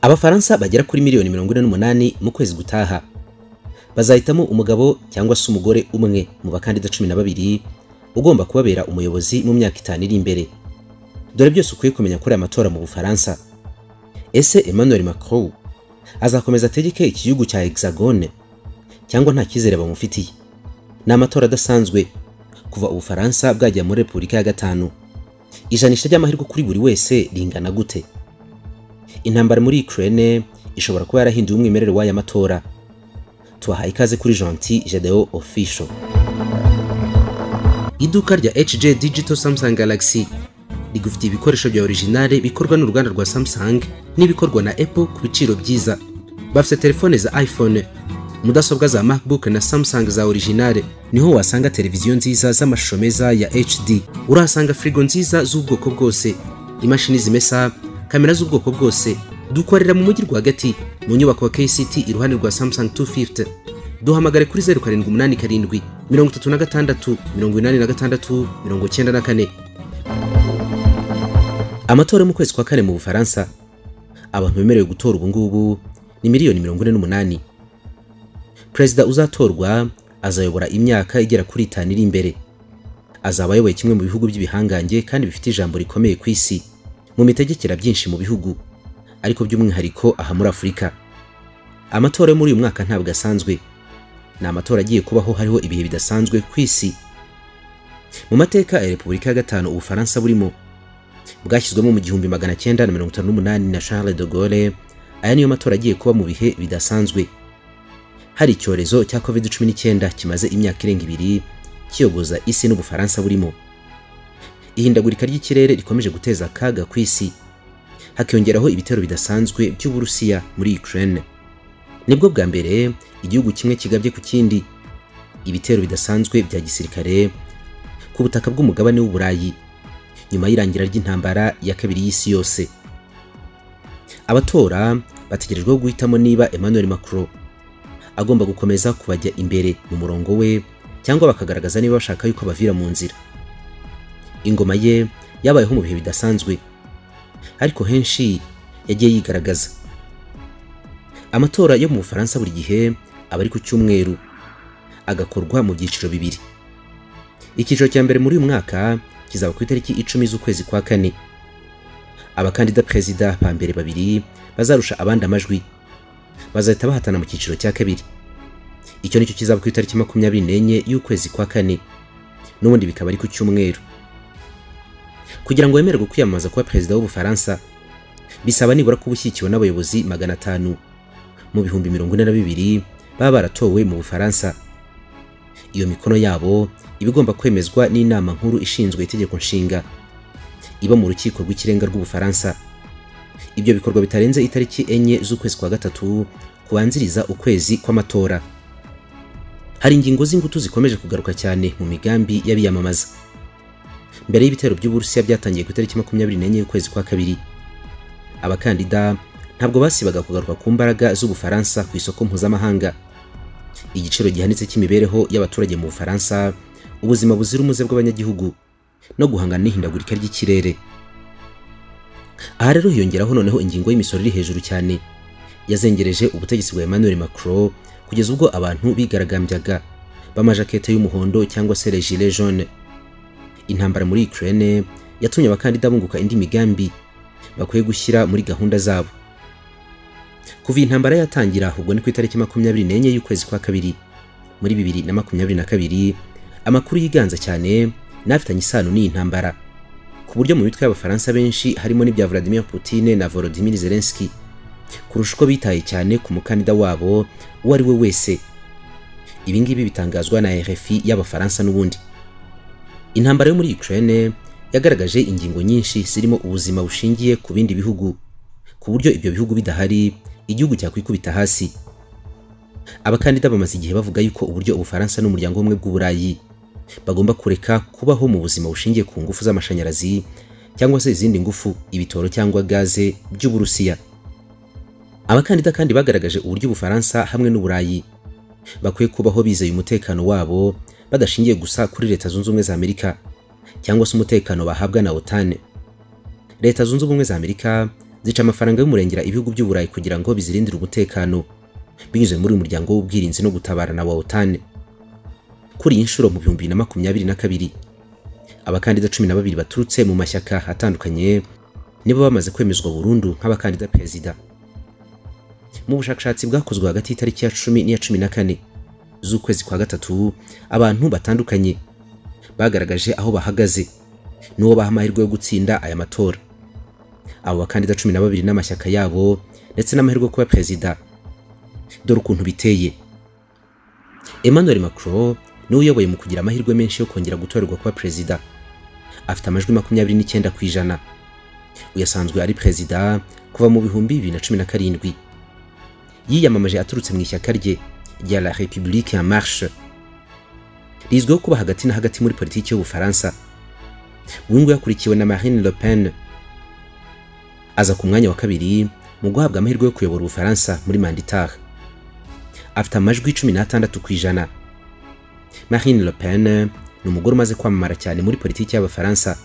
Abafaransa bagera kuri miliyoni mirongo ine n'umunani mu kwezi gutaha bazahitamo umugabo cyangwa se umugore umwe mu bakandida cumi na babiri ugomba kubabera umuyobozi mu myaka itanu iri imbere dore byose ukwiye kumenya kuri aya matora mu bufaransa ese emmanuel macron azakomeza ategeke iki gihugu cya hexagone cyangwa nta cyizere bamufitiye ni amatora adasanzwe kuva ubufaransa bwajya muri repubulika ya gatanu ijanisha ry'amahirwe kuri buri wese ringana gute intambara muri ukraine ishobora kuba yarahinduye umwimerere w'aya matora tubahaye ikaze kuri gentil jadeo official iduka rya hj digital samsung galaxy rigufitiye ibikoresho bya originale bikorwa n'uruganda rwa samsung n'ibikorwa na apple ku biciro byiza bafite telefone za iphone mudasobwa za macbook na samsung za originale niho wasanga televiziyo nziza z'amashusho meza ya hd urahasanga firigo nziza z'ubwoko bwose imashini zimesa kamera z'ubwoko bwose dukorera mu mujyi rwagati mu nyubako ya kct iruhande rwa samsung 250 duhamagare kuri 0787 36 86 94 amatora yo mu kwezi kwa kane mu bufaransa abantu bemerewe gutora ubu ngubu ni miliyoni mirongo ine n'umunani perezida uzatorwa azayobora imyaka igera kuri itanu iri imbere azaba ayoboye kimwe mu bihugu by'ibihangange kandi bifite ijambo rikomeye ku isi mu mitegekera byinshi mu bihugu ariko by'umwihariko aha muri afurika amatora yo muri uyu mwaka ntabwo asanzwe ni amatora agiye kubaho hariho ibihe bidasanzwe ku isi mu mateka ya repubulika ya gatanu ubufaransa burimo bwashyizwemo mu gihumbi magana cyenda na mirongo itanu n'umunani na charles de gaulle aya niyo matora agiye kuba mu bihe bidasanzwe hari icyorezo cya covid cumi n'icyenda kimaze imyaka irenga ibiri kiyogoza isi n'ubufaransa burimo ihindagurika ry'ikirere rikomeje guteza akaga ku isi hakiyongeraho ibitero bidasanzwe by'uburusiya muri Ukraine nibwo bwa mbere igihugu kimwe kigabye ku kindi ibitero bidasanzwe bya gisirikare ku butaka bw'umugabane w'uburayi nyuma y'irangira ry'intambara ya kabiri y'isi yose abatora bategerejweho guhitamo niba Emmanuel Macron agomba gukomeza kubajya imbere mu murongo we cyangwa bakagaragaza niba bashaka yuko abavira mu nzira ingoma ye yabayeho mu bihe bidasanzwe ariko henshi yagiye yigaragaza amatora yo mu bufaransa buri gihe aba ari ku cyumweru agakorwa mu byiciro bibiri icyiciro cya mbere muri uyu mwaka kizaba ku itariki icumi z'ukwezi kwa kane abakandida perezida ba mbere babiri bazarusha abandi amajwi bazahita bahatana mu cyiciro cya kabiri icyo nicyo kizaba ku itariki makumyabiri n'enye y'ukwezi kwa kane n'ubundi bikaba ari ku cyumweru kugira ngo wemererwe kwiyamamaza kuba perezida w'ubufaransa bisaba nibura kuba ushyigikiwe n'abayobozi magana atanu mu bihumbi mirongo ine na bibiri baba baratowe mu bufaransa iyo mikono yabo iba igomba kwemezwa n'inama nkuru ishinzwe itegeko nshinga iba mu rukiko rw'ikirenga rw'ubufaransa ibyo bikorwa bitarenze itariki enye z'ukwezi kwa gatatu kubanziriza ukwezi kw'amatora hari ingingo z'ingutu zikomeje kugaruka cyane mu migambi y'abiyamamaza mbere y'ibitero by'uburusiya byatangiye ku itariki makumyabiri n'enye y'ukwezi kwa kabiri abakandida ntabwo basibaga kugaruka ku mbaraga z'ubufaransa ku isoko mpuzamahanga igiciro gihanitse cy'imibereho y'abaturage mu bufaransa ubuzima buzira umuze bw'abanyagihugu no guhangana n'ihindagurika ry'ikirere aha rero hiyongeraho noneho ingingo y'imisoro iri hejuru cyane yazengereje ubutegetsi bwa emmanuel macron kugeza ubwo abantu bigaragambyaga b'amajakete y'umuhondo cyangwa se regile jaune intambara muri Ukraine yatumye abakandida bunguka indi migambi bakwiye gushyira muri gahunda zabo kuva intambara yatangira ahubwo ni ku itariki makumyabiri n'enye y'ukwezi kwa kabiri muri bibiri na makumyabiri na kabiri amakuru yiganza cyane n'afitanye isano n'iyi ntambara ku buryo mu mitwe y'abafaransa benshi harimo n'ibya Vladimir Putin na Volodymyr Zelensky kurusha uko bitaye cyane ku mukandida wabo uwo ari we wese ibi ngibi bitangazwa na RFI y'abafaransa n'ubundi intambara yo muri Ukraine yagaragaje ingingo nyinshi zirimo ubuzima bushingiye ku bindi bihugu ku buryo ibyo bihugu bidahari igihugu cyakwikubita hasi abakandida bamaze igihe bavuga yuko uburyo ubufaransa n'umuryango w'ubumwe bw'uburayi bagomba kureka kubaho mu buzima bushingiye ku ngufu z'amashanyarazi cyangwa se izindi ngufu ibitoro cyangwa gaze by'uburusiya abakandida kandi bagaragaje uburyo ubufaransa hamwe n'uburayi bakwiye kubaho bizeye umutekano wabo badashingiye gusa kuri leta zunze ubumwe za amerika cyangwa se umutekano bahabwa na otane leta zunze ubumwe za amerika zica amafaranga y'umurengera ibihugu by'uburayi kugira ngo bizirindire umutekano binyuze muri uyu muryango w'ubwirinzi no gutabarana wa otane kuri iyi nshuro mu bihumbi bibiri na makumyabiri na kabiri abakandida cumi na babiri baturutse mu mashyaka atandukanye nibo bamaze kwemezwa burundu nk'abakandida perezida mu bushakashatsi bwakozwe hagati y'itariki ya cumi n'iya cumi na kane z'ukwezi kwa gatatu abantu batandukanye bagaragaje aho bahagaze n'uwo baha amahirwe yo gutsinda aya matora abo bakandida cumi na babiri n'amashyaka yabo ndetse n'amahirwe yo kuba perezida dore ukuntu biteye Emmanuel Macron niwe uyoboye mu kugira amahirwe menshi yo kongera gutorerwa kuba perezida afite amajwi makumyabiri n'icyenda ku ijana uyasanzwe ari perezida kuva mu bihumbi bibiri na cumi na karindwi yiyamamaje aturutse mu ishyaka rye rya la république en marche rizwiho kuba hagati na hagati muri politiki y'ubufaransa uyu nguyu akurikiwe na marine le pen aza ku mwanya wa kabiri mu guhabwa amahirwe yo kuyobora ubufaransa muri manditare afite amajwi cumi n'atandatu ku ijana marine le pen ni umugore umaze kwamamara cyane muri politiki y'abafaransa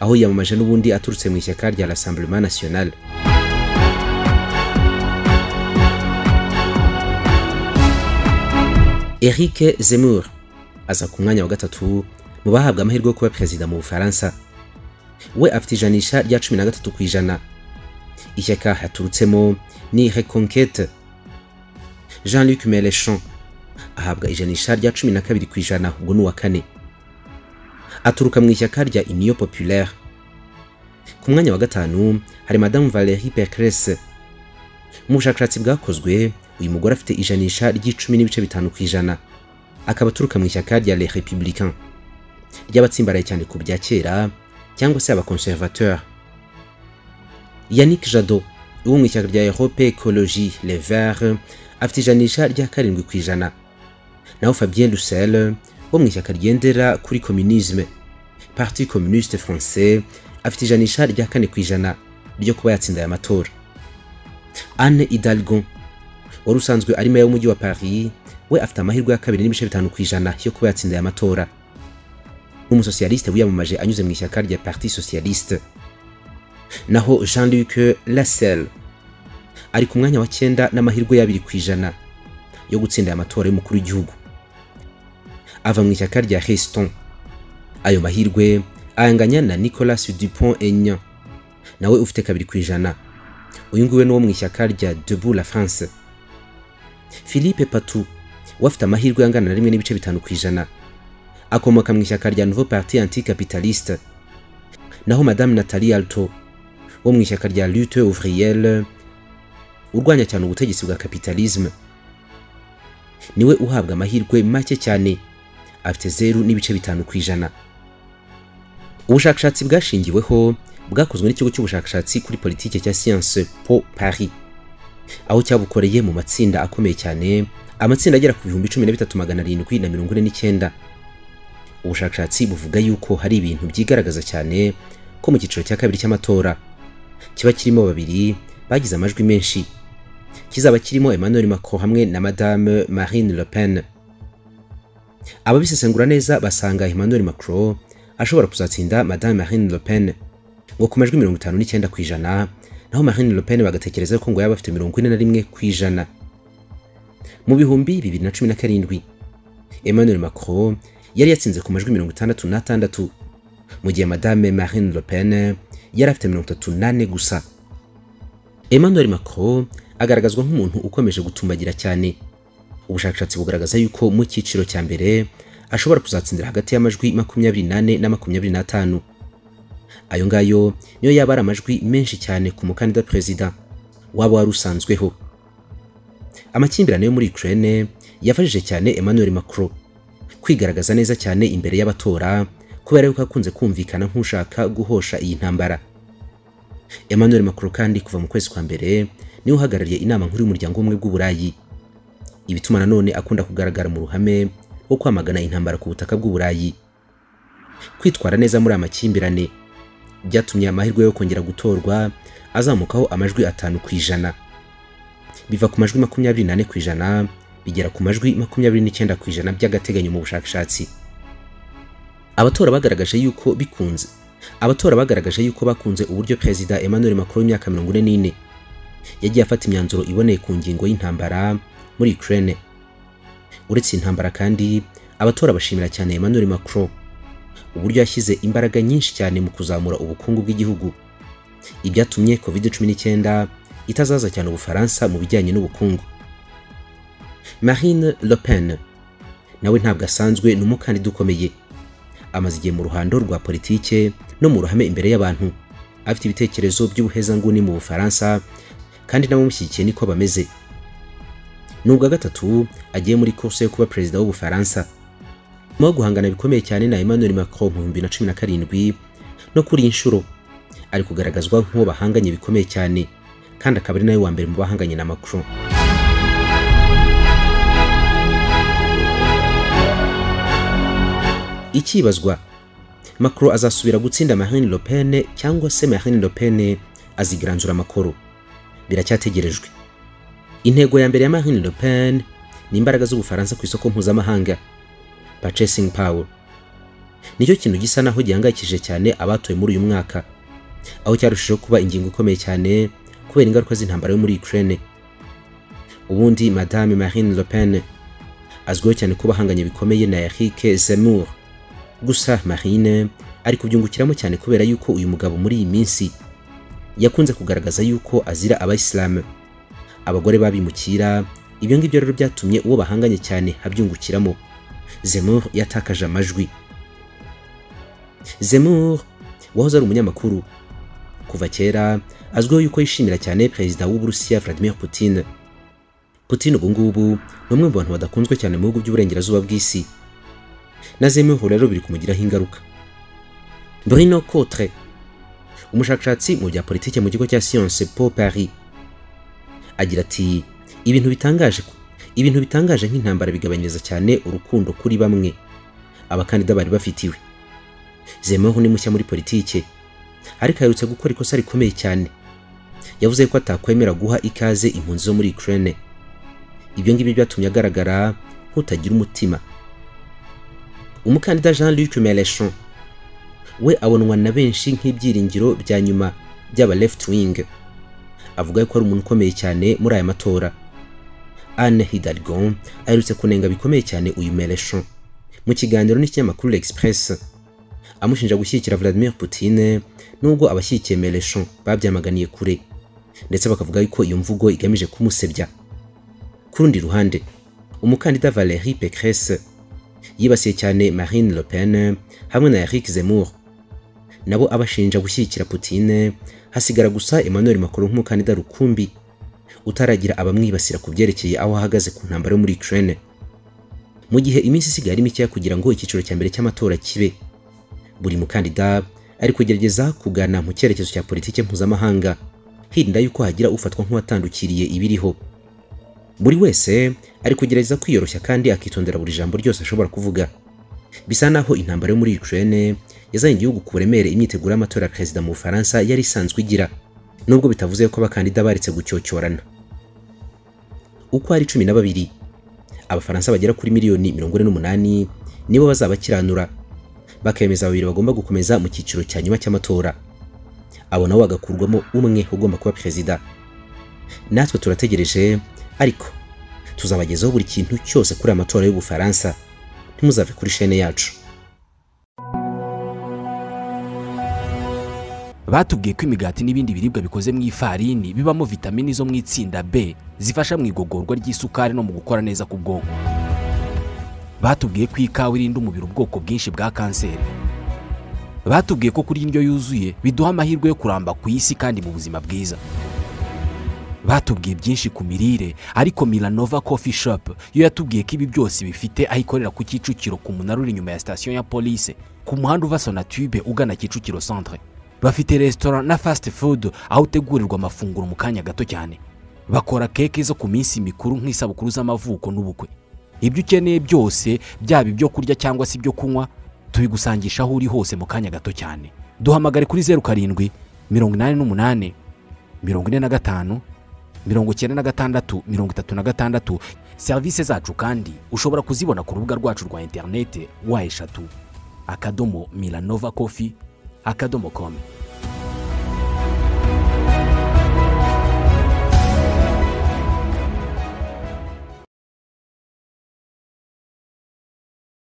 aho yiyamamaje n'ubundi aturutse mu ishyaka rya rassemblement national eric zemur aza ku mwanya wa gatatu mu bahabwa amahirwe yo kuba perezida mu bufaransa we afite ijanisha rya cumi na gatatu ku ijana ishyaka yaturutsemo ni reconquete jean luc melechon ahabwa ijanisha rya cumi na kabiri ku ijana ubwo ni uwa kane aturuka mu ishyaka rya union populaire ku mwanya wa gatanu hari madamu valerie Pécresse mu bushakashatsi bwakozwe uyu mugore afite ijanisha ry'icumi n'ibice bitanu ku ijana akaba aturuka mu ishyaka rya les républicains ry'abatsimbaraye cyane ku bya kera cyangwa se abaconservateur yannick jadot wo mu ishyaka rya europe ecologie les verts afite ijanisha rya karindwi ku ijana naho fabien roussel wo mu ishyaka ryendera kuri communisme parti communiste français afite ijanisha rya kane ku ijana ryo kuba yatsinda aya matora anne hidalgo wari usanzwe ari meya w'umujyi wa paris we afite amahirwe ya kabiri n'ibice bitanu ku ijana yo kuba yatsinda aya matora n'umusosiyalisite wiyamamaje anyuze mu ishyaka rya parti socialiste naho jean luc lasel ari ku mwanya wa cyenda n'amahirwe y'abiri ku ijana yo gutsinda aya matora y'umukuru w'igihugu ava mu ishyaka rya Reston ayo mahirwe ayanganya na Nicolas Dupont Aignan nawe ufite kabiri ku ijana uyu nguyu ni wo mu ishyaka rya Debout la France Philippe Patou we afite amahirwe angana na rimwe n'ibice bitanu ku ijana akomoka mu ishyaka rya Nouveau Parti Anticapitaliste naho Madame Nathalie Alto wo mu ishyaka rya Lutte Ouvrière urwanya cyane ubutegetsi bwa kapitalisme niwe uhabwa amahirwe make cyane afite zeru n'ibice bitanu ku ijana ubushakashatsi bwashingiweho bwakozwe n'ikigo cy'ubushakashatsi kuri politike cya science po paris aho cyabukoreye mu matsinda akomeye cyane amatsinda agera ku bihumbi cumi na bitatu magana arindwi na mirongo ine n'icyenda ubushakashatsi buvuga yuko hari ibintu byigaragaza cyane ko mu cyiciro cya kabiri cy'amatora kiba kirimo babiri bagize amajwi menshi kizaba kirimo Emmanuel Macron hamwe na Madame Marine Le Pen. Ababisesengura neza basanga Emmanuel Macron ashobora kuzatsinda Madame Marine Le Pen ngo ku majwi mirongo itanu n'icyenda ku ijana naho Marine Le Pen bagatekereza ko ngo yaba afite mirongo ine na rimwe ku ijana. Mu bihumbi bibiri na cumi na karindwi Emmanuel Macron yari yatsinze ku majwi mirongo itandatu n'atandatu mu gihe Madame Marine Le Pen yari afite mirongo itatu n'ane gusa. Emmanuel Macron agaragazwa nk'umuntu ukomeje gutumbagira cyane ubushakashatsi bugaragaza yuko mu cyiciro cya mbere ashobora kuzatsindira hagati y'amajwi makumyabiri n'ane na makumyabiri n'atanu ayo ngayo niyo yaba ari amajwi menshi cyane ku mukandida perezida waba wari usanzweho amakimbirane yo muri Ukraine yafashije cyane Emmanuel Macron kwigaragaza neza cyane imbere y'abatora kubera yuko akunze kumvikana nk'ushaka guhosha iyi ntambara Emmanuel Macron kandi kuva mu kwezi kwa mbere niwe uhagarariye inama nkuru y'umuryango w'ubumwe bw'uburayi ibituma nanone akunda kugaragara mu ruhame wo kwamagana intambara ku butaka bw'uburayi kwitwara neza muri amakimbirane byatumye amahirwe yo kongera gutorwa azamukaho amajwi atanu ku ijana biva ku majwi makumyabiri n'ane ku ijana bigera ku majwi makumyabiri n'icyenda ku ijana by'agateganyo mu bushakashatsi abatora bagaragaje yuko bikunze abatora bagaragaje yuko bakunze uburyo perezida emmanuel macron w'imyaka mirongo ine n'ine yagiye afata imyanzuro iboneye ku ngingo y'intambara muri ukraine uretse intambara kandi abatora bashimira cyane emmanuel macron uburyo yashyize imbaraga nyinshi cyane mu kuzamura ubukungu bw'igihugu ibyatumye covid cumi n'icyenda itazaza cyane ubufaransa mu bijyanye n'ubukungu marine le pen nawe ntabwo asanzwe ni umukandida ukomeye amaze igihe mu ruhando rwa politike no mu ruhame imbere y'abantu afite ibitekerezo by'ubuhezanguni mu bufaransa kandi n'abamushyigikiye niko bameze n'ubwa gatatu agiye muri kurse yo kuba perezida w'ubufaransa mu guhangana bikomeye cyane na Emmanuel Macron mu 2017 no kuri inshuro ari kugaragazwa nk'uwo bahanganye bikomeye cyane kandi akaba ari nawe wa mbere mu bahanganye na Macron ikibazwa Macron azasubira gutsinda Marine Le Pen cyangwa se Marine Le Pen azigaranzura amakoro biracyategerejwe intego ya mbere ya Marine Le Pen ni imbaraga z'ubufaransa ku isoko mpuzamahanga purchasing power nicyo kintu gisa naho gihangayikishije cyane abatoye muri uyu mwaka aho cyarushijeho kuba ingingo ikomeye cyane kubera ingaruka z'intambara yo muri Ukraine ubundi madame Marine Le Pen azwiho cyane kuba ahanganye bikomeye na Eric Zemmour gusa Marine ari kubyungukiramo cyane kubera yuko uyu mugabo muri iyi minsi yakunze kugaragaza yuko azira abayisilamu abagore babimukira ibyo ngibyo rero byatumye uwo bahanganye cyane abyungukiramo Zemmour yatakaje amajwi Zemmour wahoze ari umunyamakuru kuva kera azwiho yuko yishimira cyane perezida w'uburusiya Vladimir Putin Putin ubu ngubu ni umwe mu bantu badakunzwe cyane mu bihugu by'uburengerazuba bw'isi na Zemmour rero biri kumugiraho ingaruka Bruno Cotre umushakashatsi mu bya politike mu kigo cya Sciences Po Paris agira ati ibintu bitangaje ibintu bitangaje nk'intambara bigabanyiriza cyane urukundo kuri bamwe abakandida bari bafitiwe zemeho ni mushya muri politike ariko aherutse gukora ikosa rikomeye cyane yavuze ko atakwemera guha ikaze impunzi zo muri Ukraine ibyo ngibyo byatumye agaragara nk'utagira umutima umukandida Jean Luc Mélenchon we abonwa na benshi nk'ibyiringiro bya nyuma by'aba left wing avuga ko ari umuntu ukomeye cyane muri aya matora Anne Hidalgo aherutse kunenga bikomeye cyane uyu Mélenchon mu kiganiro n'ikinyamakuru L'Express amushinja gushyigikira Vladimir Putin nubwo abashyigikiye Mélenchon babyamaganiye kure ndetse bakavuga ko iyo mvugo igamije kumusebya ku rundi ruhande umukandida Valérie Pécresse yibasiye cyane Marine Le Pen hamwe na Eric Zemmour nabo abashinja gushyigikira Putin hasigara gusa Emmanuel Macron nk'umukandida rukumbi utaragira abamwibasira ku byerekeye aho ahagaze ku ntambaro yo muri Ukraine mu gihe iminsi isigaye ari mikeya kugira ngo icyiciro cya mbere cy'amatora kibe buri mukandida ari kugerageza kugana mu cyerekezo cya politike mpuzamahanga hirinda yuko hagira ufatwa nk'uwatandukiriye ibiriho buri wese ari kugerageza kwiyoroshya kandi akitondera buri jambo ryose ashobora kuvuga bisa naho intambara yo muri Ukraine yazanye igihugu ku buremere imyiteguro y'amatora ya perezida mu Bufaransa yari isanzwe igira nubwo bitavuze ko abakandida baretse gucyocyorana uko ari cumi na babiri abafaransa bagera kuri miliyoni mirongo ine n'umunani nibo bazabakiranura bakemeza babiri bagomba gukomeza mu cyiciro cya nyuma cy'amatora abo nabo bagakurwamo umwe ugomba kuba perezida natwe turategereje ariko tuzabagezaho buri kintu cyose kuri amatora y'ubufaransa ntimuzave kuri shene yacu batubwiye ko imigati n'ibindi biribwa bikoze mu ifarini bibamo vitamini zo mu itsinda b zifasha mu igogorwa ry'isukari no mu gukora neza k'ubwonko batubwiye ko ikawa irinda umubiri ubwoko bwinshi bwa kanseri batubwiye ko kurya indyo yuzuye biduha amahirwe yo kuramba ku isi kandi mu buzima bwiza batubwiye byinshi ku mirire ariko milanova coffee shop yo yatubwiye ko ibi byose bifite aho ikorera ku kicukiro ku munara uri inyuma ya sitasiyo ya polise ku muhanda uva sonatube ugana kicukiro centre bafite resitora na fasiti fudu aho utegurirwa amafunguro mu kanya gato cyane bakora keke zo ku minsi mikuru nk'isabukuru z'amavuko n'ubukwe ibyo ukeneye byose byaba ibyo kurya cyangwa se ibyo kunywa tubigusangisha aho uri hose mu kanya gato cyane duhamagare kuri zeru karindwi mirongo inani n'umunani mirongo ine na gatanu mirongo icyenda na gatandatu mirongo itatu na gatandatu serivisi zacu kandi ushobora kuzibona ku rubuga rwacu rwa interinete wa eshatu akadomo milanova kofi akadomo komu